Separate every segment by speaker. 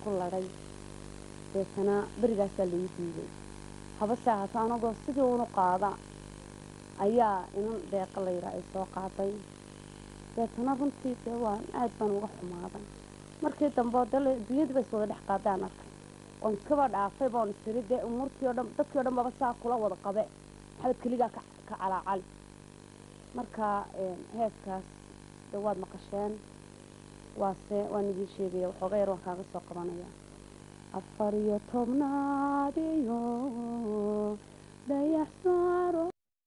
Speaker 1: ku ladhay deetana berigaasaa lagu diiday habase ahaato anagoo sidii unu qaada ayaa inan deeqa layidhaa ay soo qaaday deetana runtii dee waan aad baan uga xumaaday markii dambe dee dunyadii ba is wada dhex qaadaan arkay oon iskaba dhaafay baan isiri dee umuurtii o dhan dadkii o dhan baba saa kula wada qabe maxabad keligaa ka ka calaacali marka heeskaas dee waad maqasheen waase waan idiin sheegaya waxooga yar waan kaaga soo qabanaya afar iyo tobnaad iyo dayax saaro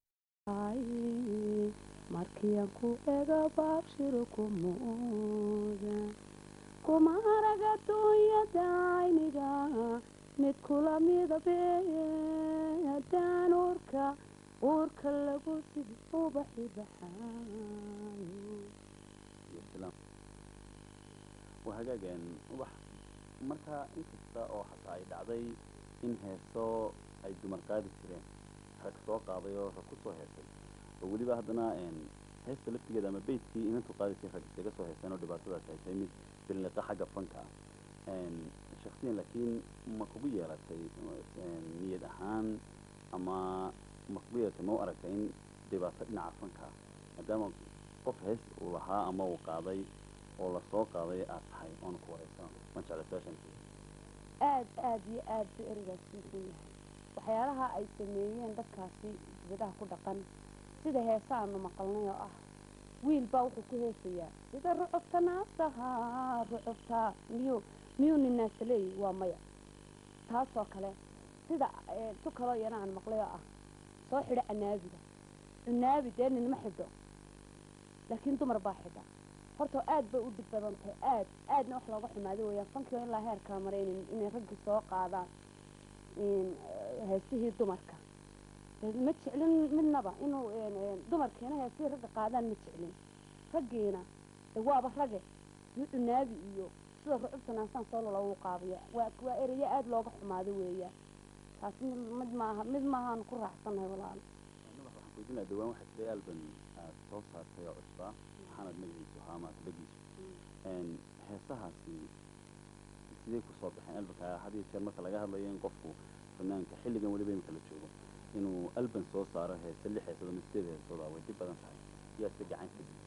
Speaker 1: markiian ku ega baabshiro kumooda kuma arag adduunyada ayniga mid kula midabe haddaan uurka uurka lagu sidi ubaxi baxaayo
Speaker 2: waa hagaageen wax marka inkasta oo xataa ay dhacday in heeso ay dumar qaadi jireen rag soo qaaday oo rag ku soo heesay oo weliba haddana heesta laftigeeda ama beytkii inantu qaadi jiray rag isaga soo heeseen oo dhibaatadaas ay tahay mid billiqa xagga fanka ah shaksiyan laakiin ma kugu yeelatay niyad ahaan ama ma kugu yeelatay ma u aragtay in dhibaato dhinaca fanka ah maadaama qof hees uu lahaa ama uu qaaday oo lasoo qaaday aad tahay oona ku wareysan ma jecla su-aashan
Speaker 1: aad aad iyo aad buu ereygaas usan yahay waxyaalaha ay sameeyeen dadkaasi dibadaha ku dhaqan sida heesa aanu maqalnay oo ah wiil baa wuxuu ku heesayaa sida rucubta naasaha rucubta miyuu miyuu ninaasa leeyahy waa maya taasoo kale sida tu kaloo iyana aan maqlay oo ah soo xidho canaabiga cunaabi dee ninma xidho laakiin dumar baa xidha horta aad bay u dhib badan tahay aad aadna wax looga xumaado weeyaan fankii oo ilaa heerkaa maray inay raggii soo qaadaan heesihii dumarka ma jeclin midnaba inuu dumarkiina heesihii ragga qaadaan ma jeclin raggiina waaba rage duu cunaabi iyo sida rucubta naasaan soo lala uu qaadaya waa waa ereyo aada looga xumaado weeyaan taasi mid maaha mid maahaan ku raaxsanahay walaal
Speaker 2: waxaan kuydinaa dhawaan waxaa jiray alban aad soo saartay oo cusbaa maxamed magaciisu ahaa ama atbagiisu heesahaasi sidee kusoo baxeen albanka had iyo jeer marka laga hadlayo in qofku fanaanka xilligan weliba imika la joogo inuu alban soo saaro heese lix heesood ama sideed heesood ah way dhib badan tahay yaa se gacan ka geysa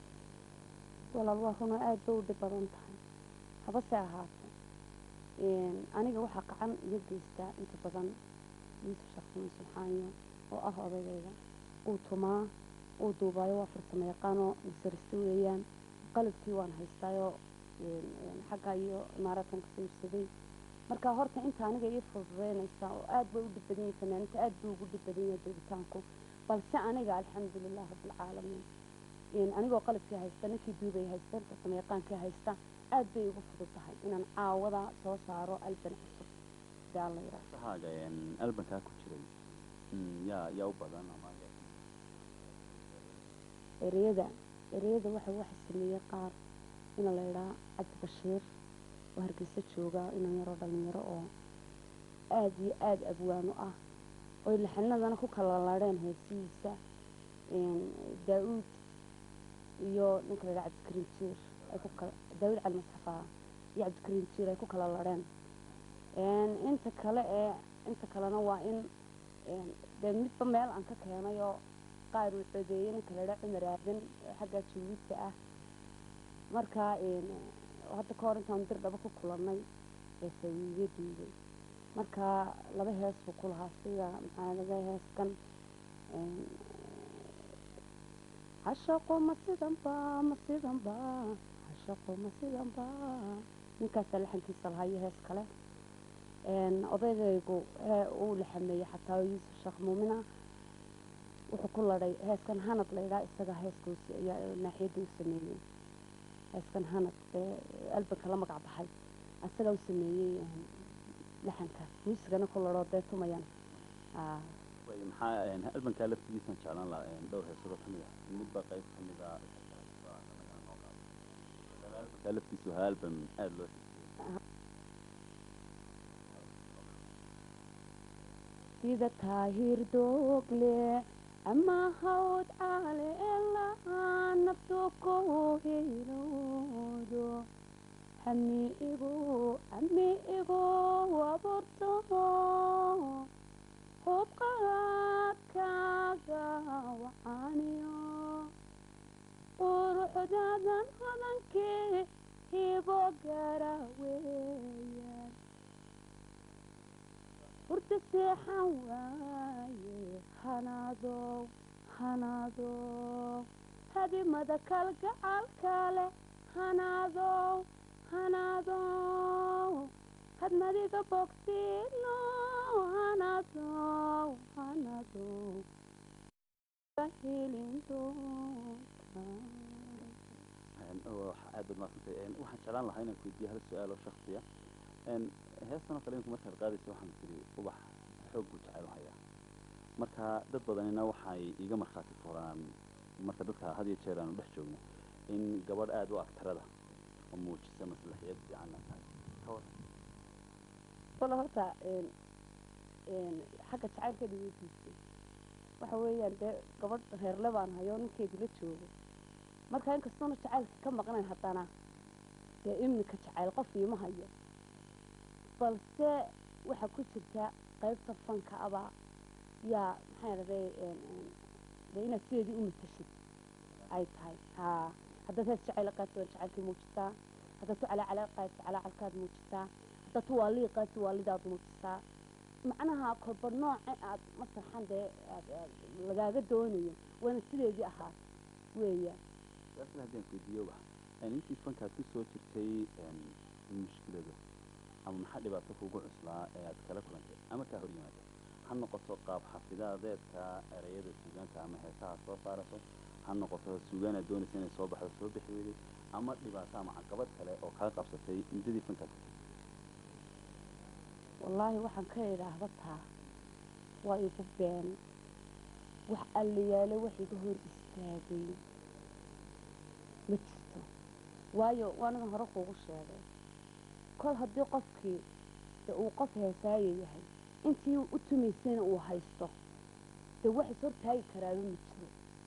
Speaker 1: walaal waa runa aada bay u dhib badan tahay habase ahaate aniga waxaa gacan iga geystaa inta badan yuusuf shaqsiman subxaaniyo oo ah odaygayga uu tumaa uu duubaayo waa farsamo yaqaanoo masariste weeyaan qalabkii waan haystaayoo xagga iyo imaaraadkan ka saybsaday marka horta inta aniga ii fududeynaysaa oo aad bay u dhib badan yahay fanaaniinta aad buu ugu dhib badan yahay duubitaanku balse aniga alxamdulilah rabbilcaalamiin anigoo qalabkii haysta ninkii duubay haysta farsamo yaqaankii haysta aad bay igu fudud tahay inaan caawada soo saaro alban cusub si alla yidhaahdo
Speaker 2: heesahaaga albankaa ku jiray yaa yaa u badan ama
Speaker 1: ereyada ereyada waxa waxa sameeyey qaar ina la idhaa cabdi bashiir oo hargeysa jooga inan yaroo dhalinyaro oo aada iyo aada abwaano ah oy laxanadana ku kala ladheen heesihiisa daa-uud iyo ninka la idhaa cabdikariim jiir ay ku kala daa-uud cali masxafa iyo cabdikariim jiir ay ku kala ladheen inta kale ee inta kalena waa in dee midba meel aan ka keenayoo qaar uu codeeyey ninka la idhaa cumar aadan xagga juuliidka ah marka hadda ka hor intaan dir dhaba ku kulannay ee sawiiga duugay marka laba hees buu ku lahaa sida maxaa laga heeskan hashaqo ma sidan ba ma sidan ba hashaqo ma sidan ba ninkaasaa laxankiisa lahaa iyo hees kale odaygaygu uu laxameeyey xataa yuusuf sheekh muumina wuxuu ku ladhay heeskan hanad laydhaa isaga heeska naaxiyadda u sameeyey heeskan hanad ee albanka la magac baxay isagaa u sameeyey laxankaas muusigana ku ladhoo dee tumayan
Speaker 2: maxaa albankaa laftigiisaan jeclaan lahaa dhowr heesado ka mid ah midba qayb ka mid ah albankaa laftiisu ahaa alban aada loo
Speaker 1: sida taahir doogle ama hawd caale elaa naftu ku hilowdo hamiigu hamiigu waburto hubqaadkaaga wacaaniyo quruxdadan hodankii hibo gara weeyaan hurda seexan waaye hanaadow hanaadow hadimada kalgacalka leh hanaadow hanaadow hadmadiga bogsiino hanaadow hanaadow helin doonta
Speaker 2: aad baad maaqsantay waxaan jeclaan lahaa inaan kuweydiiyo hal su-aal oo shaksiya heestan oo kale iminku markaad qaadaysa waxaan tiri ubax xoog buu jecel hayaa marka dad badanina waxay iiga markhaati furaan marka dadka had iyo jeer aanu dhex joogno in gabadh aada u agtarada oo muujisa maslaxiyad fiicanna tahay ka waran
Speaker 1: walla horta xagga jacaylka dhaweydiisay waxa weeyaan dee gabadh reerle baan hayo ninkeedii la joogo marka inkastoona jacaylka ka maqnayn haddana dee iminka jacayl qof iima hayo balse waxaa ku jirta qaybta fanka abaa yaa maxaa dhahday dee inaad sideedii u matashid ay tahay haa haddaad hees jacayl qaadsi waad jacaylkii muujisaa haddaad tu calaacala qaadsi calaacalkaad muujisaa haddaad tu waalii qaadsi waalidaad muujisaa macnaha kolba nooca aad masaxan dee aad lagaaga doonayo waana sideedii ahaat weeyaan
Speaker 2: su-aashan haddii aan kuweydiiyo ubax intii fankaad ku soo jirtay mushkilado ama maxaa dhibaato kugu cuslaa ee aad kala kulantay ama kaa hor yimaada ha noqoto qaab xafidaadeedka ereyada suugaanta ama heesaha soo saaraso ha noqoto suugaan aad doonaysa inay soo baxdo soo bixi weyday ama dhibaato ama caqabad kale oo kaa qabsatay muddadii fankaad
Speaker 1: wallaahi waxaan ka idhaahda taa waa igu been wax allayaale wax iga hor istaagay ma jirto waayo waanagan hore kuugu sheegay kol haddii qofkii de uu qof heesaayo yahay intii u tumaysayna uu haysto dee wax is hortaagi karaaba ma jiro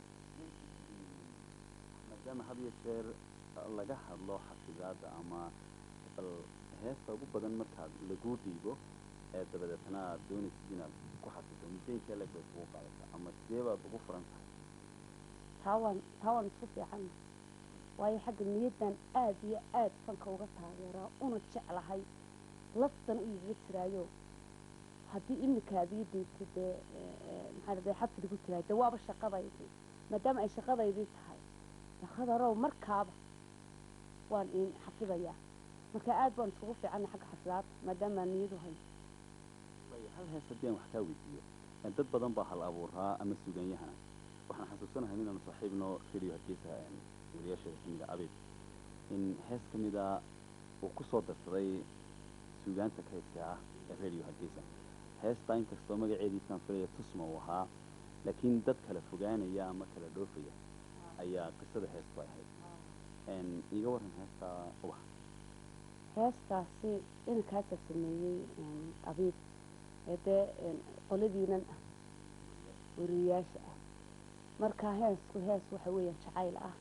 Speaker 2: maadaama had iyo jeer laga hadlo xafidaadda ama bal heesta ugu badan markaad laguu dhiibo ee dabadeetna aad doonaysid inaad ku xafido muddo intee leeg bay kugu qaadata ama sidee baad ugu furan tahay
Speaker 1: taa waan taa waan isku fiican waayo xagga niyaddan aad iyo aad fanka uga taageeraa una jeclahay laftan u igaga jiraayo haddii imikaadii diibta dee maxaa dhahday xafdigu tiraay dee waaba shaqadaydii maadaama ay shaqadaydii tahay shaqadarow markaaba waan in xafidayaa marka aad baan iskugu fiicanay xagga xafidaadda maadaama aan niyadu hayo
Speaker 2: hal hees haddii aan wax kaa weydiiyo dad badan baa hal abuuraa ama suuganyahana waxaan xasuusanahay inaanu saaxiibno radio hargeysa wariyaasheeda kamid a abid in hees ka mida uu ku soo darsaday suugaanta kaydka ah ee radio hargeysa heestaa inkastoo magaceediisaan filaya tusma uu ahaa laakiin dad kala fogaanaya ama kala dhoofaya ayaa qisada heestu ay ahayd iiga waran heestaa ubax
Speaker 1: heestaasi inankaasa sameeyey abiib ee dee qoladiinan ah wariyayaasha ah marka heesku hees waxa weeyaan jacayl ah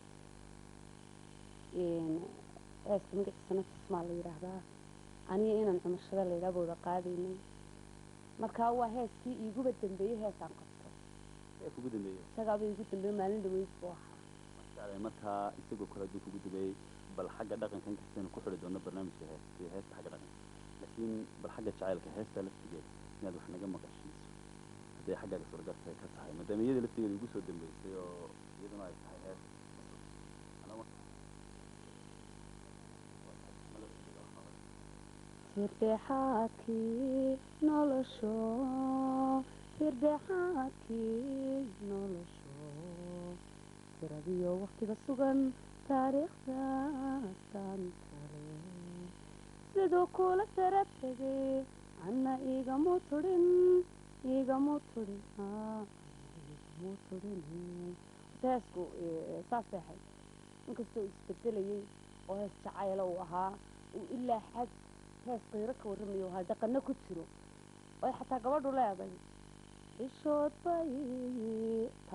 Speaker 1: heeska magaciisana tismaa la yidhaahdaa aniga inaan cumashada laydhaa booda qaadaynay marka waa heeskii iiguba dambeeyey heesaan qabto
Speaker 2: ee kugu dambeeyey
Speaker 1: isagaaba iigu dambeeyey maalin dhaweyd buu ahaa
Speaker 2: mashaale markaa isagoo kale hadduu kugu dambeeyey bal xagga dhaqanka inkastaynu ku xidhi doonno barnaamijka heesta iyo heesta xagga dhaqanka laakiin bal xagga jacaylka heesta laftigeeda inaad wax naga maqashiiso hadday xaggaaga suuragalta ay ka tahay maadaama iyada laftigeeda igu soo dambeysay oo iyaduna ay tahay hees
Speaker 1: firdheexaadkii nolosho firdheexaadkii nolosho tiradiyo waktiga sugan taariikhdaasaan kale siduu kula sara tegay anna igamu tudhin igamu tudhin igamu tudhin heesku saasay ahayd inkastoo isbedelayay oo hees jacayla uu ahaa uu ilaa xad hees qiiro ka warramayo ahaa dhaqano ku jiro oy xataa gabadhu leeday ishood bay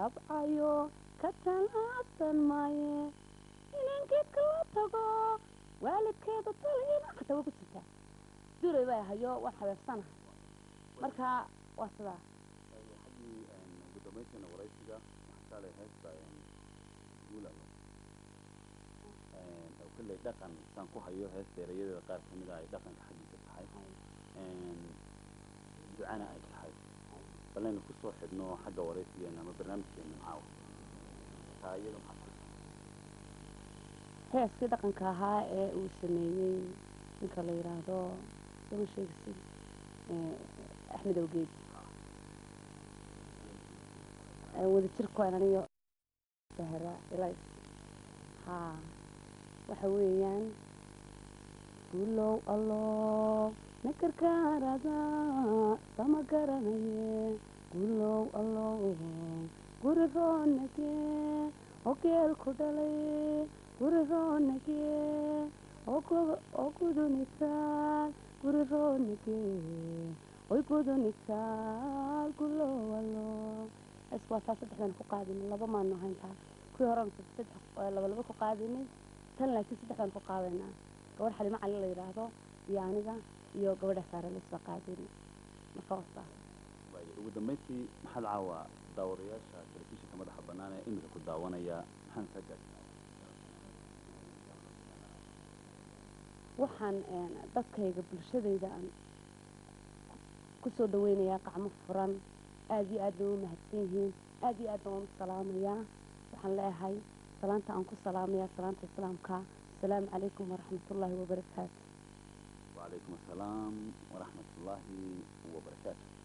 Speaker 1: tabcayo ka talaabsan maaye inaan geedka la tago waalidkeeda taliina xataa way ku jirtaa duray baa hayo waan xabeebsanahay marka waa sidaa
Speaker 2: xaggii ugu dambayntiina waraysiga waxaa kaalay heesta guulalo oo kolley dhaqan saan ku hayo heesta erayadeeda qaar ka mid a ay dhaqanka xaggiisa tahay ducana ay tahay balaynu kusoo xidhno xagga waraysigeena ama barnaamijkeena caawa taa iyada maxaa
Speaker 1: heeskii dhaqanka ahaa ee uu sameeyey ninka la yidhaahdo sama sheegisi axmed awgeed wadajirkoen aniyo sahra ilays haa waxa weeyaan guulow allow nakarkaarada sama garanaye guulow allow guri roonage oo geel ku dhalay guri roonage oo gudunitaal guri roonage oy gudunitaal guulow allow es waa taa saddexdan ku qaadinay laba maanu hayntaa kuwii horena saddex laba laba ku qaadinay tan laakiin saddexdan ku qaadaynaa gabadh xalimo cali la yidhaahdo iyo aniga iyo gabadha saare laisla qaadinay marka wasta
Speaker 2: waayo ugu dambayntii maxaad caawa daawadayaasha telefishinka madaxa bannaan ee imika ku daawanaya maxaan kaa gaarsiinaa
Speaker 1: waxaan dadkayga bulshadayda aan kusoo dhaweynayaa qacmo furan aada iyo aad bay u mahadsan yihiin aada iyo aad baan u salaamayaa waxaan leeyahay salaanta aan ku salaamayaa salaanta islaamka asalaamu calaykum waraxmatullaahi wabarakaatu
Speaker 2: وعليكم السلام ورحمة الله وبركاته